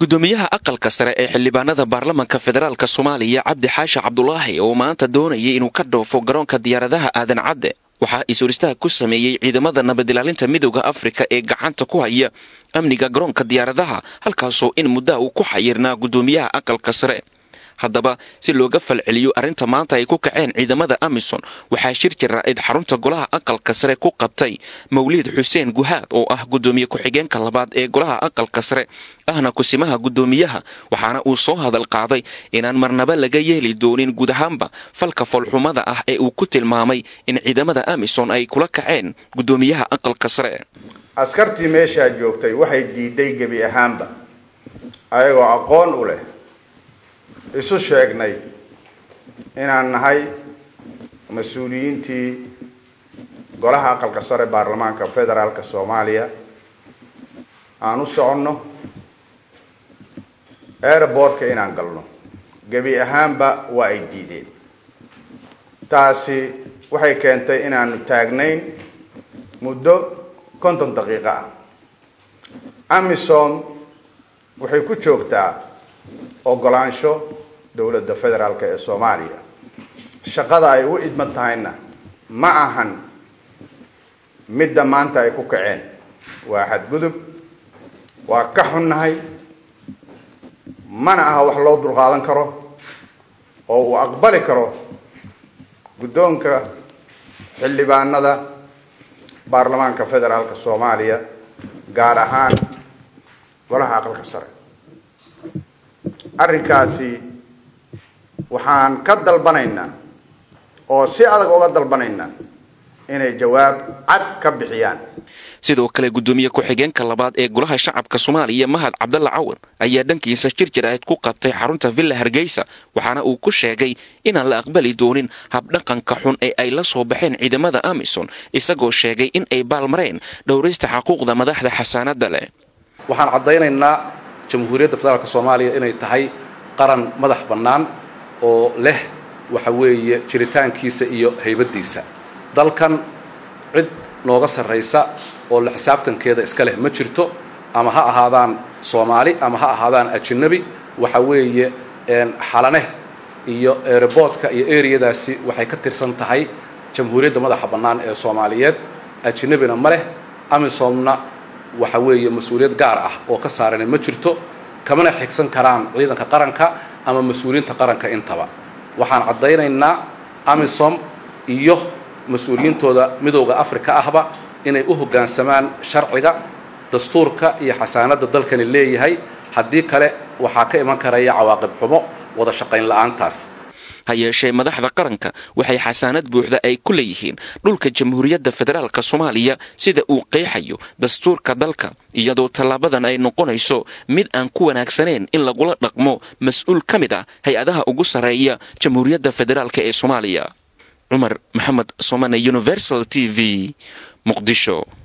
gudoomiyaha aqalka sare ee xildhibaanada baarlamanka federaalk soomaaliya cabdi xaashi cabdulaahi oo maanta doonayay inuu ka dhoofo garoonka diyaaradaha aadan cadde waxaa is-horistaha ku sameeyey ciidamada nabadilaalinta midooda afrika ee gacanta ku haya amniga garoonka diyaaradaha halkaasoo in muddaha uu ku xayirnaa gudoomiyaha aqalka sare haddaba si looga falceliyo arrinta maanta ay ku kaceen ciidamada amison waxaa shir jaraa'id xarunta golaha aqalka sare ku qabtay mawliid xuseen guhaad oo ah gudoomiye ku-xigeenka labaad ee golaha aqalka sare ahna kusimaha gudoomiyaha waxaana uu soo hadal qaaday inaan marnaba laga yeeli doonin guud ahaanba falka foolxumada ah ee uu ku tilmaamay in ciidamada amison ay kula kaceen gudoomiyaha aqalka sare askartii meeshaa joogtay waxay diiday gebi ahaanba ayagoo aqoon u leh isu sheegnay inaan nahay mas-uuliyiintii golaha aqalka sare baarlamaanka federaalka soomaaliya aan u soconno airbortka inaan galno gebi ahaanba waa ay diideen taasi waxay keentay inaanu taagnayn muddo konton daqiiqo ah amisom waxay ku joogtaa ogolaansho dowladda federaalk ee soomaaliya shaqada ay u idman tahayna ma ahan midda maanta ay ku kaceen waa xadgudub waa ka xunnahay mana aha wax loo dulqaadan karo oo uu aqbali karo guddoonka xildhibaanada baarlamaanka federaalka soomaaliya gaar ahaan golaha aqalka sare arrinkaasi waxaan ka dalbanaynaa oo si adag uga dalbanaynaa inay jawaab cad ka bixiyaan sidoo kale gudoomiye ku-xigeenka labaad ee golaha shacabka soomaaliya mahad cabdalla cawad ayaa dhankiisa shir jaraa'id ku qabtay xarunta villa hargeysa waxaana uu ku sheegay inaan la aqbali doonin habdhaqanka xun ee ay la soo baxeen ciidamada amison isagoo sheegay in ay baalmareen dhowraysta xaquuqda madaxda xasaanada leh waxaan caddaynaynaa jamhuuriyadda federaalk soomaaliya inay tahay qaran madax bannaan oo leh waxa weeye jiritaankiisa iyo haybaddiisa dalkan cid nooga sarraysa oo la xisaabtankeeda iska leh ma jirto ama ha ahaadaan soomaali ama ha ahaadaan ajanabi waxa weeye xalane iyo erebortka iyo eriyadaasi waxay ka tirsan tahay jamhuuriyadda madaxa bannaan ee soomaaliyeed ajnabina ma leh amisomna waxa weeye mas-uuliyad gaar ah oo ka saarana ma jirto kamana xigsan karaan ciidanka qaranka ama mas-uuliyiinta qaranka intaba waxaan caddaynaynaa amisom iyo mas-uuliyiintooda midowda afrika ahba inay u hoggaansamaan sharciga dastuurka iyo xasaanadda dalkani leeyahay haddii kale waxaa ka iman karaya cawaaqib xumo wada shaqayn la-aantaas ha yeeshee madaxda qaranka waxay xasaanad buuxda ay ku leeyihiin dhulka jamhuuriyadda federaalk soomaaliya sida uu qeexayo dastuurka dalka iyadoo tallaabadan ay noqonayso mid aan ku wanaagsaneyn in lagula dhaqmo mas-uul ka mid ah hay-adaha ugu sarreeya jamhuuriyadda federaalk ee soomaaliya cumar maxamed somane universal t v muqdisho